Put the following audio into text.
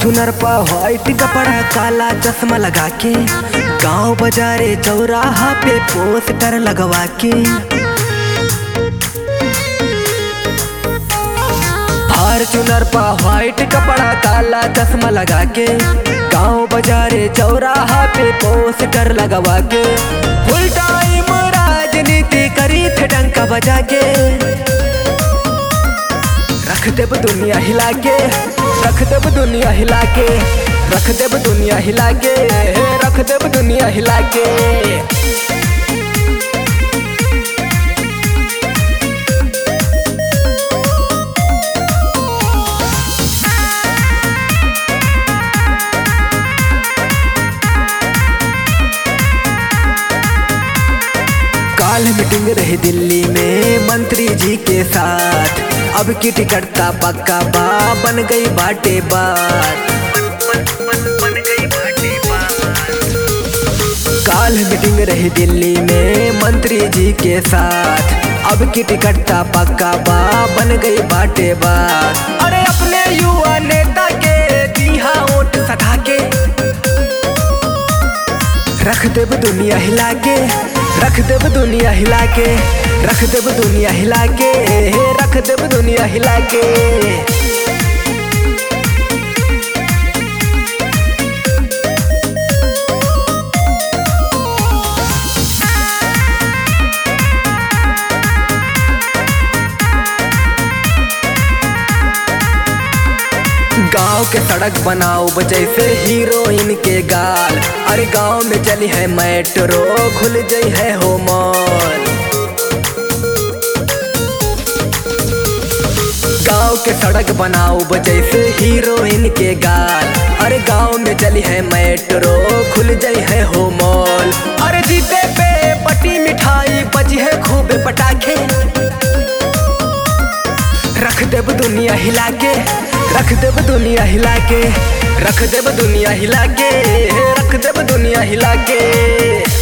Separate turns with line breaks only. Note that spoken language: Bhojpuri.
चुनर पा व्हाइट कपड़ा काला चश्मा लगा के गांव बाजारे चौराहा पे पोस्टर लगवा के फॉर्चुनर पा व्हाइट कपड़ा काला चश्मा लगा के गांव बाजारे चौराहा पे पोस्टर लगवा के फुल टाइम राजनीति करी थे डंका बजा के रख देब दुनिया हिला के रख देब दुनिया हिला के रख देब दुनिया हिला के रख देब दुनिया हिला के काल मीटिंग रही दिल्ली में मंत्री जी के साथ अब की टिकट का पक्का बा बन गई बाटे बात काल मीटिंग रही दिल्ली में मंत्री जी के साथ अब की टिकट का पक्का बा बन गई बाटे बात अरे अपने युवा नेता के दिहा वोट सधा के रख देब दुनिया हिला के रख देब दुनिया हिला के रख देब दुनिया हिला के रख देब दुनिया हिला के गांव के सड़क बनाओ जैसे हीरोइन के गाल अरे गांव में चली है मेट्रो खुल गई है हो मॉल गांव के सड़क बनाओ जैसे हीरोइन के गाल अरे गांव में चली है मेट्रो खुल गई है हो मॉल अरे जीते पे पटी मिठाई बजी है खूब पटाखे रख देब दुनिया हिला के रख देब दुनिया हिला के रख देब दुनिया हिला के रख देब दुनिया हिला के